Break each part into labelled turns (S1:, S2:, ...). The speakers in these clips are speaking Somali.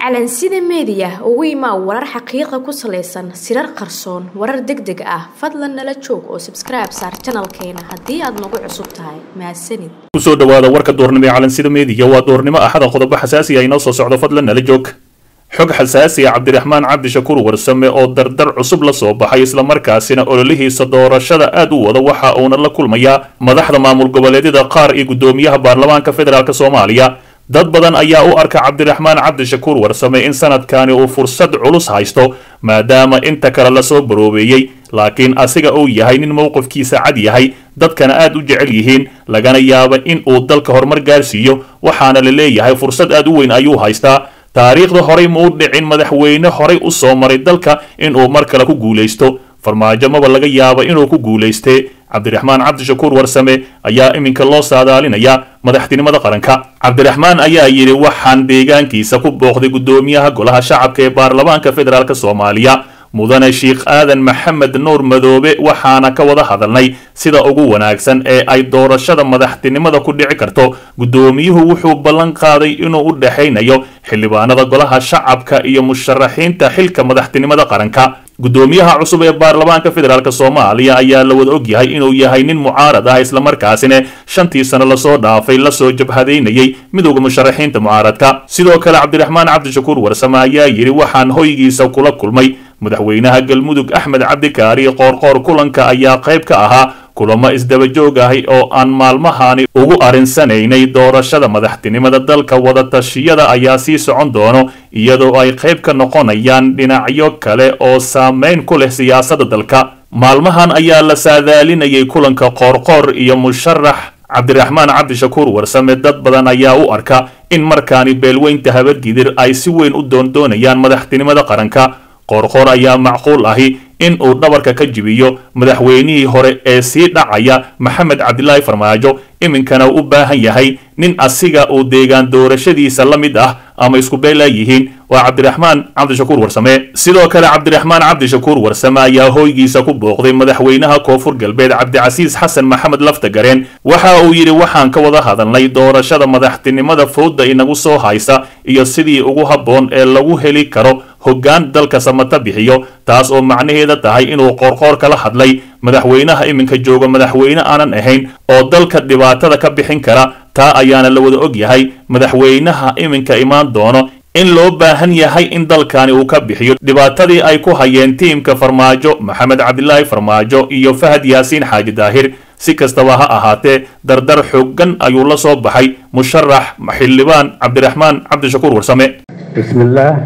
S1: calansida meediya ugu imaa warar xaqiiqa ku salaysan sirar qarsoon warar deg deg ah fadlan nala joog oo sabskribe saar janalkeena haddii aad nagu cusub tahay mahadsanid
S2: kusoo dhawaada warka doornimo ee calansida meediya waa doornimo axada qodobo xasaasi ah inoo soo socdo fadlan nala joog xog xasaasi ah cabdiraxmaan cabdishakuur warsame oo dardar cusub la soo baxay islamarkaasina ololihiisa doorashada aad u wada waxa uuna la kulmayaa madaxda maamul goboleedyada qaar iyo guddoomiyaha baarlamaanka federaalk soomaaliya dad badan ayaa u arka cabdiraxmaan cabdishakuur warsame in sanadkani uu fursad culus haysto maadaama inta kale lasoo baroobeeyey laakiin asiga uu yahay nin mowqifkiisa cad yahay dadkana aad u jecel yihiin lagana yaaba in uu dalka horumar gaarsiiyo waxaana la leeyahay fursad aad u weyn ayuu haystaa taariikhda horey ma u dhicin madaxweyne horey u soo maray dalka inuu mar kale ku guulaysto farmaajo maba laga yaaba inuu ku guulaystee cabdiraxmaan cabdishakuur warsame ayaa iminka loo saadaalinayaa madaxtinimada qaranka cabdiraxmaan ayaa yidhi waxaan deegaankiisa ku booqday guddoomiyaha golaha shacabka ee baarlamaanka federaalk soomaaliya mudane sheikh aadan maxamed nuur madoobe waxaana ka wada hadalnay sida ugu wanaagsan ee ay doorashada madaxtinimada ku dhici karto guddoomiyuhu wuxuu ballan qaaday inuu u dhexaynayo xildhibaanada golaha shacabka iyo musharaxiinta xilka madaxtinimada qaranka guddoomiyaha cusub ee baarlamaanka federaalk soomaaliya ayaa la wada og yahay inuu yahay nin mucaarad ah islamarkaasina shantii sano lasoo dhaafay lasoo jabhadaynayay midowda musharaxiinta mucaaradka sidoo kale cabdiraxmaan cabdishakuur warsame ayaa yidhi waxaan hoygiisa kula kulmay madaxweynaha galmudug axmed cabdikaari qoorqoor kulanka ayaa qayb ka ahaa kulamo isdabajoog ahi oo aan maalmahani ugu arinsanaynay doorashada madaxtinimada dalka wadatashyada ayaa sii socon doono iyadoo ay qayb ka noqonayaan dhinacyo kale oo saameyn ku leh siyaasadda dalka maalmahan ayaa la saadaalinayay kulanka qoorqoor iyo musharax cabdiraxmaan cabdishakuur warsame dad badan ayaa u arka in markaani beelweynta habargidir ay si weyn u doondoonayaan madaxtinimada qaranka qoorqoor ayaa macquul ahi in uu dhabarka ka jibiyo madaxweynihii hore ee sii dhacaya maxamed cabdilaahi farmaajo iminkana u baahan yahay nin asiga uu deegaan doorashadiisa la mid ah ama isku beela yihiin waa cabdiraxmaan cabdishakuur warsame sidoo kale cabdiraxmaan cabdishakuur warsame ayaa hoygiisa ku booqday madaxweynaha koonfur galbeed cabdicasiis xasan maxamed laftagareen waxa uu yidhi waxaan ka wada hadalnay doorashada madaxtinimada fowda inagu soo haysa iyo sidii ugu habboon ee lagu heli karo hoggaan dalka samata bixiyo taas oo macnaheeda tahay inuu qoorqoor kala hadlay madaxweynaha iminka jooga madaxweyne aanan ahayn oo dalka dhibaatada ka bixin kara taa ayaana la wada og yahay madaxweynaha iminka imaan doono in loo baahan yahay in dalkani uu ka bixiyo dhibaatadii ay ku hayeen tiimka farmaajo maxamed cabdilaahi farmaajo iyo fahad yaasiin xaaji daahir si kastaba ha ahaatee dardar xooggan ayuu la soo baxay musharax xildhibaan cabdiraxmaan cabdishakuur warsame
S3: bismillaah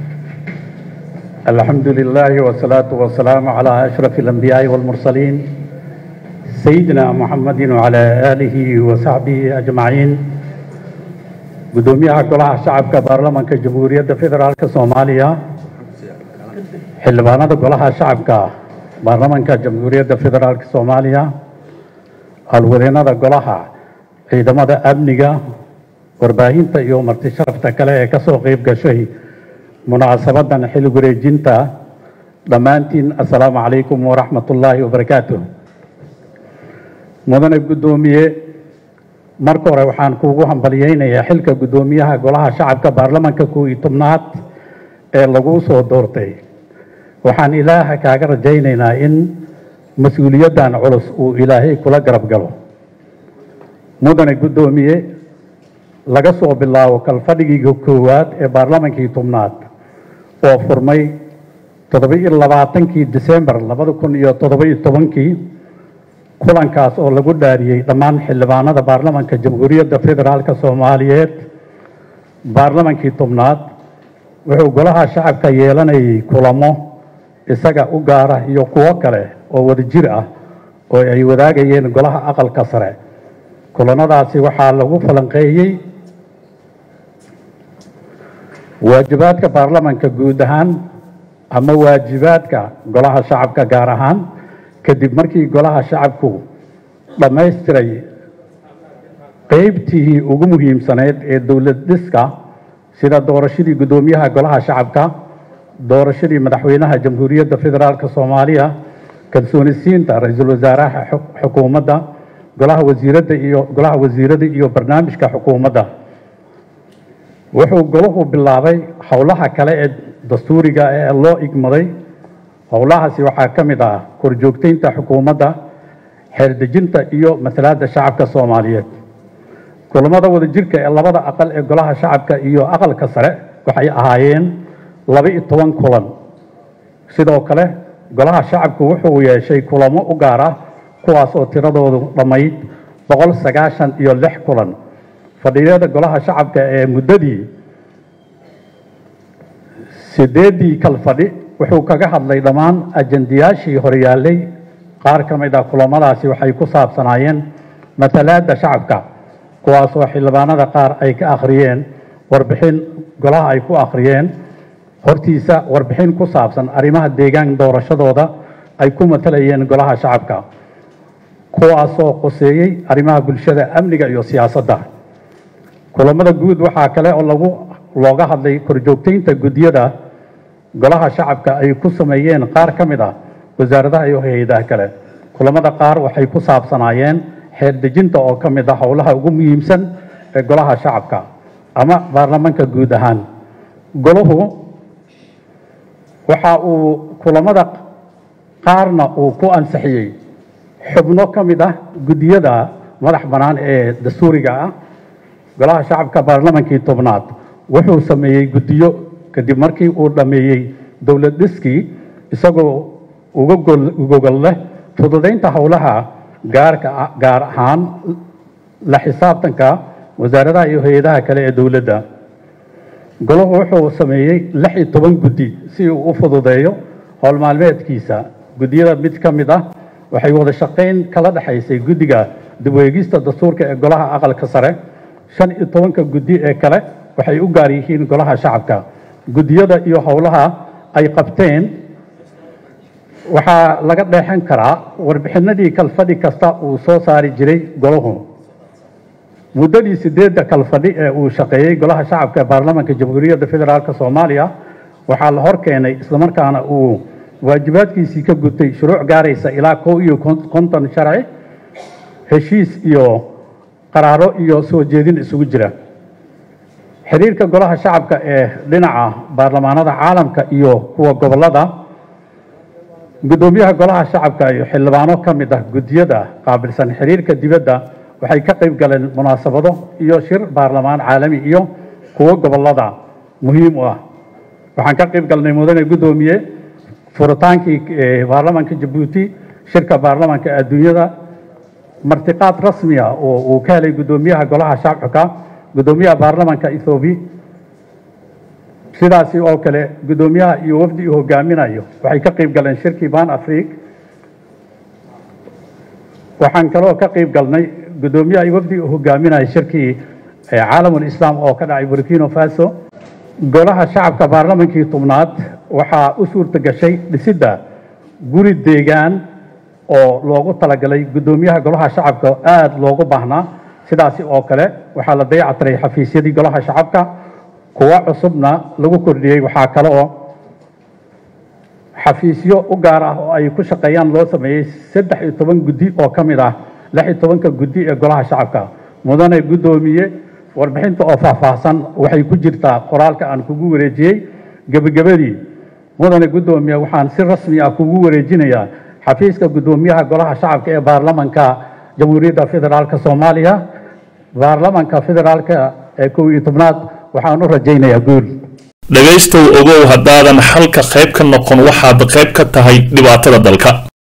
S3: الحمد لله والصلاة والسلام على أشرف الأنبياء والمرسلين سيدنا محمد وعلى آله وصحبه أجمعين قدوميها كلها شعب كبرلمان كجمهورية فدرال كصوماليا حلبانا كلها شعب كبرلمان كجمهورية فدرال كصوماليا الودينا كلها عندما أبنية warbaahinta iyo marti sharafta kale ee kasoo qeyb gashay munaasabadan xil wareejinta dhammaantiin assalaamu calaykum waraxmat ullaahi wabarakaatu mudane guddoomiye marka hore waxaan kuugu hambalyeynayaa xilka guddoomiyaha golaha shacabka baarlamanka kow iyo tobnaad ee lagu soo doortay waxaan ilaaha kaaga rajaynaynaa in mas-uuliyaddan culus uu ilaahay kula garab galo mudane guddoomiye laga soo bilaabo kalfadhigii koowaad ee baarlamankii tobnaad oo furmay toddoba-iyo labaatankii disembar labada kun iyo toddoba-iyo tobankii kulankaas oo lagu dhaariyey dhammaan xildhibaanada baarlamanka jamhuuriyadda federaalka soomaaliyeed baarlamankii tobnaad wuxuu golaha shacabka yeelanayay kulamo isaga u gaara iyo kuwo kale oo wadajir ah oo ay wadaagayeen golaha aqalka sare kulanadaasi waxaa lagu falanqeeyey waajibaadka baarlamanka guud ahaan ama waajibaadka golaha shacabka gaar ahaan kadib markii golaha shacabku dhammaystiray qeybtii ugu muhiimsaneyd ee dowlad dhiska sida doorashadii guddoomiyaha golaha shacabka doorashadii madaxweynaha jamhuuriyadda federaalk soomaaliya kalsoonisiinta ra-iisul wasaaraha xukuumadda golaha wasiiradda iyo golaha wasiirada iyo barnaamijka xukuumadda wuxuu golahu bilaabay howlaha kale ee dastuuriga ee loo igmaday howlahaasi waxaa ka mid ah korjoogteynta xukuumadda xeerdejinta iyo matalaadda shacabka soomaaliyeed kulamada wadajirka ee labada aqal ee golaha shacabka iyo aqalka sare waxay ahaayeen laba-iyo toban kulan sidoo kale golaha shacabku wuxuu yeeshay kulamo u gaar ah kuwaas oo tiradoodu dhammayd boqol sagaashan iyo lix kulan fadhiyada golaha shacabka ee muddadii sideeddii kal fadhi wuxuu kaga hadlay dhammaan ajandiyaashii horyaalay qaar ka mid ah kulamadaasi waxay ku saabsanaayeen matalaadda shacabka kuwaasoo xildhibaanada qaar ay ka akhriyeen warbixin golaha ay ku akhriyeen hortiisa warbixin ku saabsan arrimaha deegaan doorashadooda ay ku matalayeen golaha shacabka kuwaasoo qoseeyey arrimaha bulshada amniga iyo siyaasadda kulamada guud waxaa kale oo lagu looga hadlay korjoogteynta guddiyada golaha shacabka ay ku sameeyeen qaar ka mid ah wasaaradaha iyo hay-adaha kale kulamada qaar waxay ku saabsanaayeen xeerdejinta oo ka mid ah howlaha ugu muhiimsan ee golaha shacabka ama baarlamaanka guud ahaan golahu waxa uu kulamada qaarna uu ku ansixiyey xubno ka mid ah guddiyada madax bannaan ee dastuuriga ah golaha shacabka baarlamaankii tobnaad wuxuu sameeyey guddiyo kadib markii uu dhammeeyey dowlad dhiskii isagoo uga gogol leh fududaynta howlaha gaarka gaar ahaan la xisaabtanka wasaaradaha iyo hay-adaha kale ee dowladda golahu wuxuu sameeyey lix iyo toban guddi si uu u fududeeyo howl maalmeedkiisa guddiyada mid ka mid ah waxay wada shaqayn kala dhexaysay guddiga dib weegista dastuurka ee golaha aqalka sare shan iyo tobanka guddi ee kale waxay u gaar yihiin golaha shacabka guddiyada iyo howlaha ay qabteen waxaa laga dheexan karaa warbixinadii kalfadhi kasta uu soo saari jiray golahu muddadii sideedda kalfadhi ee uu shaqeeyey golaha shacabka ee baarlamaanka jamhuuriyadda federaalk soomaaliya waxaa la hor keenay islamarkaana uu waajibaadkiisii ka gutay shuruuc gaaraysa ilaa kow iyo konton sharci heshiis iyo qaraaro iyo soo jeedin isugu jira xiriirka golaha shacabka ee dhinaca baarlamaanada caalamka iyo kuwa gobolada guddoomiyaha golaha shacabka iyo xildhibaano ka mid ah guddiyada qaabilsan xiriirka dibadda waxay ka qayb galeen munaasabado iyo shir baarlamaan caalami iyo kuwo gobolada muhiim u ah waxaan ka qayb galnay mudane guddoomiye furitaankii baarlamaanka jabuuti shirka baarlamaanka adduunyada martiqaad rasmi ah oo uu ka helay guddoomiyaha golaha shacabka guddoomiyaha baarlamaanka ethoobi sidaasi oo kale guddoomiyaha iyo wafdi uu hogaaminayo waxay ka qayb galeen shirkii ban afric waxaan kaloo ka qayb galnay guddoomiyaha iyo wafdi uu hogaaminayo shirkii caalamul islaam oo ka dhacay burkino faso golaha shacabka baarlamaankii tobnaad waxaa u suurta gashay dhisidda guri deegaan oo loogu talagalay guddoomiyaha golaha shacabka aada loogu baahnaa sidaasi oo kale waxaa la dayactiray xafiisyadii golaha shacabka kuwa cusubna lagu kordhiyey waxaa kale oo xafiisyo u gaar ah oo ay ku shaqeeyaan loo sameeyey saddex iyo toban guddi oo ka mid ah lix iyo tobanka guddi ee golaha shacabka mudane guddoomiye warbixinta oo faahfaahsan waxay ku jirtaa qoraalka aan kugu wareejiyey gebagabadii mudane guddoomiye waxaan si rasmi ah kugu wareejinayaa xafiiska guddoomiyaha golaha shacabka ee baarlamanka jamhuuriyadda federaalk soomaaliya baarlamanka federaalka ee kow iyo tobnaad waxaan u rajaynayaa guul
S2: dhegaystow ogow haddaadan xalka qayb ka noqon waxaad qayb ka tahay dhibaatada dalka